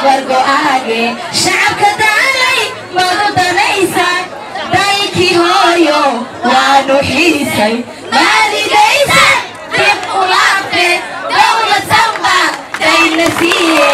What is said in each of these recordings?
dabar go'aage shacabka daalay madu danaysan daykii hooyo waanu xiisay maalidaysan dib u laabte dowlad samba dayna siiye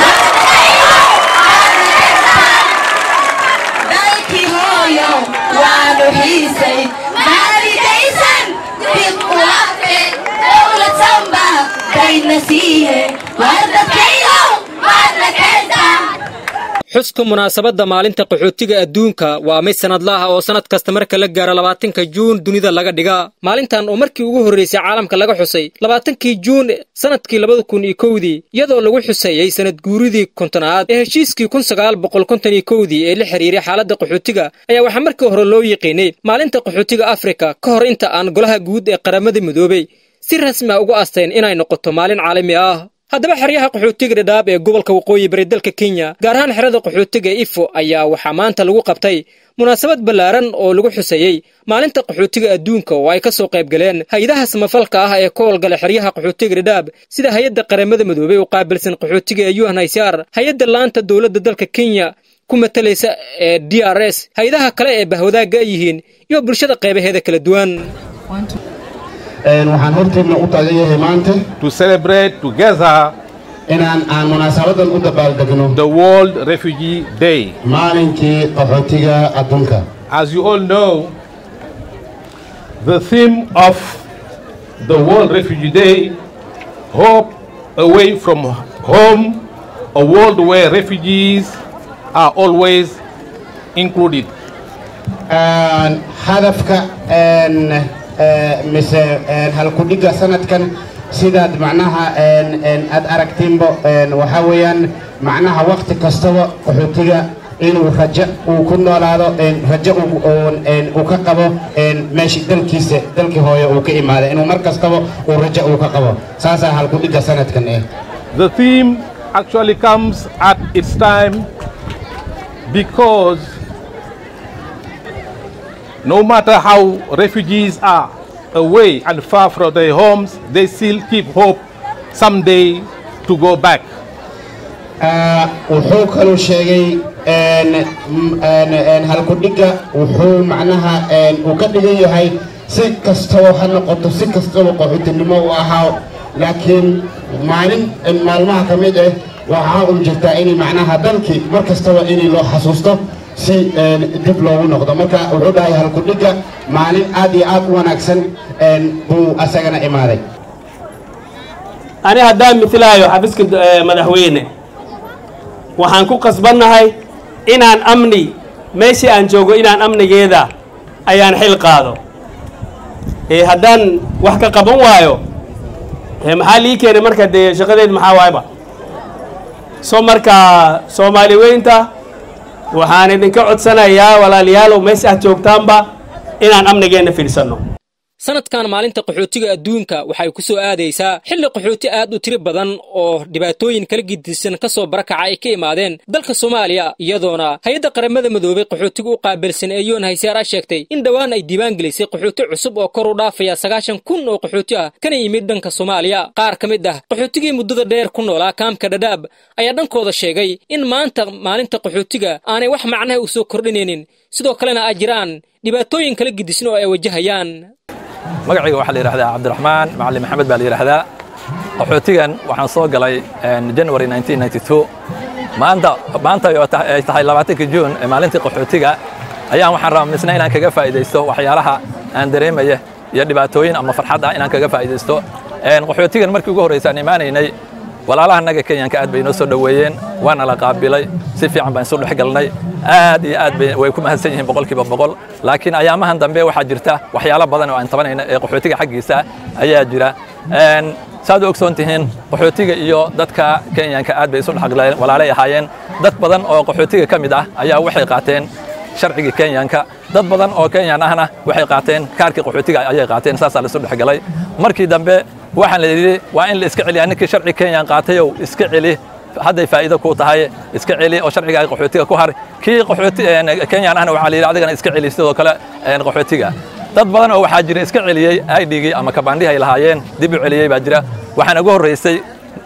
daykii hooyo waanu xiisay maalidaysan dib u laabte dowlad samba dayna siiye wardadkaygow waadna keentaa xuska munaasabadda maalinta qaxootiga adduunka waa mid sannadla ah oo sannad kasta marka la gaaro labaatanka juun dunida laga dhigaa maalintan oo markii ugu horraysay caalamka laga xusay labaatankii juun sannadkii labada kun iyo kowdii iyadoo lagu xuseeyey sannad guuridii kontonaad ee heshiiskii kun sagaal boqol konton iyo kowdii ee la xiriiray xaaladda qaxootiga ayaa waxaa markii hore loo yiqiinay maalinta qaxootiga afrika ka hor inta aan golaha guud ee qaramada midoobey si rasmi ah ugu astayn inay noqoto maalin caalami ah haddaba xeryaha qaxootiga dhadhaab ee gobolka waqooyi bari dalka kenya gaar ahaan xerada qaxootiga ee ifo ayaa waxaa maanta lagu qabtay munaasabad ballaaran oo lagu xuseeyey maalinta qaxootiga adduunka oo ay ka soo qayb galeen hay-adaha samafalka ah ee ka howlgala xeryaha qaxootiga dhadhaab sida hay-adda qaramada midoobey u qaabilsan qaxootiga ee unhcr hay-adda laanta dowladda dalka kenya ku matalaysa ee d r s hay-adaha kale ee bahwadaagga ay yihiin iyo bulshada qaybaheeda kala duwan waxaan horteedna u taagan yahay maanta to celebrate together inaan aan munaasabadan u dabaaldegno the World Refugee Day. maalinkii qaxootiga adduunka As you all know, the theme of the World Refugee Day, Hope Away from Home, a world where refugees are always included. Een, hadafka een, ee, mise een, halkudhigga sanadkan sidaad macnaha een, een, aad aragtiinba een, waxaa weeyaan macnaha waqti kastaba qaxootiga inuu rajo uu ku noolaado een, rajo uu- uu- een, uu ka qabo een, meeshii dalkiisa dalkii hooye uu ka imaaday inuu mar kastaba uu rajo uu ka qabo saasaa halkudhigga sanadkan eh The theme actually comes at its time because no matter how refugees are away and far from their homes, they still keep hope someday to go back. Ah, wuxuu kaluu sheegay een, m- een, een, halkudhigga wuxuu macnaha een, uu ka dhigan yahay si kastaba ha noqoto si kastaba qaxootinimo u ahaa laakiin maalin een, maalmaha ka mid ah waxaa un jirtaa in macnaha dalkii mar kastaba in loo xasuusto si een, dib loogu noqdo marka wuxuu dhahay halkudhigga maalin aad iyo aad u wanaagsan een, buu asagana imaaday ani haddaan mitlaayo xafiska eh, madaxweyne waxaan ku qasbannahay inaan amni meeshii aan joogo inaan amnigeeda ayaan xil qaado ee haddaan wax ka qaban waayo ee maxaa lii keenay marka dee shaqadeed maxaa waayba so marka soomaali weynta waxaan idinka codsanayaa walaalayaalow meesha aad joogtaanba inaan amnigeenna fiirsanno sanadkan maalinta qaxootiga adduunka waxay ku soo aadaysaa xilli qaxooti aad u tiri badan oo dhibaatooyin kala gidisan ka soo barakaca ay ka imaadeen dalka soomaaliya iyadoona hay-adda qaramada midoobay qaxootiga u qaabilsan ee yoon hayseara sheegtay in dhowaan ay diiwaan gelisay qaxooti cusub oo kor u dhaafaya sagaashan kun oo qaxooti ah kana yimid dhanka soomaaliya qaar ka mid ah qaxootigii muddada dheer ku noolaa kaamka dhadhaab ayaa dhankooda sheegay in maanta maalinta qaxootiga aanay wax macnaha u soo kordhinaynin sidoo kalena ay jiraan dhibaatooyin kala gidisan oo ay wajahayaan magacayga waxaa la yidhahdaa cabdiraxmaan macalin maxamed baa la yidhahdaa qaxootigan waxaan soo galay january 1992 maanta maanta oo ta- ay tahay labaatanka juun ee maalintii qaxootiga ayaan waxaan rabaa misna inaan kaga faa'iidaysto waxyaalaha aan dareemaya iyo dhibaatooyin ama farxad ah inaan kaga faa'iidaysto Een, qaxootigan markii ugu horreysa aan imaanaynay walaalaha naga kenyanka aad bay inoo soo dhoweeyeen waana la qaabilay si fiican baan isu dhex galnay aad iyo aad bay way ku mahadsan yihiin boqolkiiba boqol laakiin ayaamahan dambe waxaa jirta waxyaalo badan oo aan tabanayna ee qaxootiga xaggiisa ayaa jira Een, saad u ogsoon tihiin qaxootiga iyo dadka kenyanka aad bay isu dhexgaleen walaalay ahaayeen dad badan oo qaxootiga ka mid ah ayaa waxay qaateen sharcigii kenyanka dad badan oo kenyan ahna waxay qaateen kaarkii qaxootiga ayay qaateen saasaa la isu dhexgalay markii dambe waxaan la yidhi waa in la iska celiyaa ninkii sharci kenyan qaatayow iska celi hadday faa'iido kuu tahay iska celi oo sharcigaaga qaxootiga ku har kii qaxooti een, kenyan ahna waxaa la yidhi adigana iska celi sidoo kale een, qaxootiga dad badan oo waxaa jira iska celiyey idgii ama kabaandhihii ay lahaayeen dib u celiyey baa jira waxaana ugu horreysay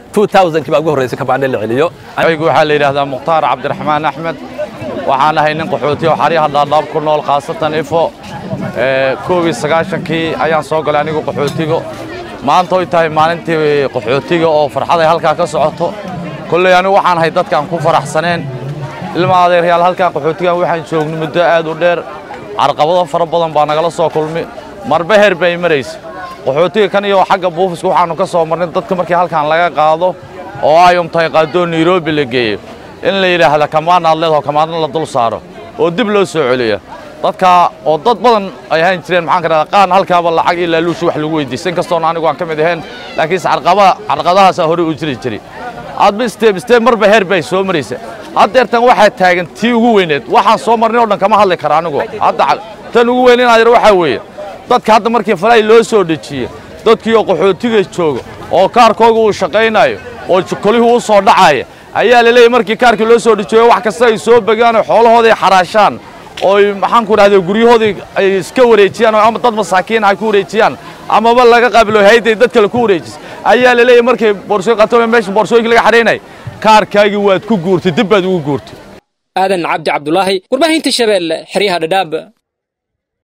2000kii baa ugu horreysay kabaandhe la celiyo aygu waxaa la yidhaahdaa mukhtaar cabdiraxmaan axmed waxaan ahay nin qaxooti oo xaryaha dhaadhaab ku nool khaasatan ifo koob iyo sagaashankii ayaan soo galay anigu qaxootiga maanta oy tahay maalintii qaxootiga oo farxad ay halkaa ka socoto kolley anigu waxaan ahay dadkaan ku faraxsaneen ilma adeeryaal halkaan qaxootigan waxaan joogno muddo aad u dheer carqabado fara badan baa nagala soo kulmi marba heer bay maraysa qaxootiga kan iyo xagga buufiska waxaannu ka soo marnay dadka markii halkaan laga qaado oo ay umtahay qaadoo nairobi la geeyo in la yidhaahda kamaan aad leedaho kamaadna la dul saaro oo dib loo soo celiya dadka oo dad badan ay ahaan jireen maxaan ka dhahdaa qaan halkaaba lacag iyo laaluushi wax lagu weydiistay inkastoona anigu aan ka mid ahayn laakiinse carqabada carqadahaasaa horey u jiri jiray aadba isteeb isteeb marba heer bay soo maraysa haddeertan waxaa taagan tii ugu weyneed waxaan soo marnay oo dhan kama hadli kara anigu hadda tan ugu weyn inaad yar waxaa weeye dadka hadda markii falay loo soo dejiye dadkii oo qaxootiga jooga oo kaarkooga uu shaqaynayo oo kolihii u soo dhacaya ayaa la leeyahy markii kaarkii loo soo dejiyo wax kasta ay soo begaan oo xoolahoodii xaraashaan oo maxaan ku dhahday guryahoodii ay iska wareejiyaan oo ama dad masaakiin ay ku wareejiyaan amaba laga qaabilo hayday dad kale ku wareejis ayaa la leeyahy markii boorsooyin qato meesha boorsooyinka laga xadhaynay kaarkaagii waad ku guurtay dib baad ugu guurtay aadan cabdi cabdulaahi warbaahinta shabeelle xeryaha dhadhaab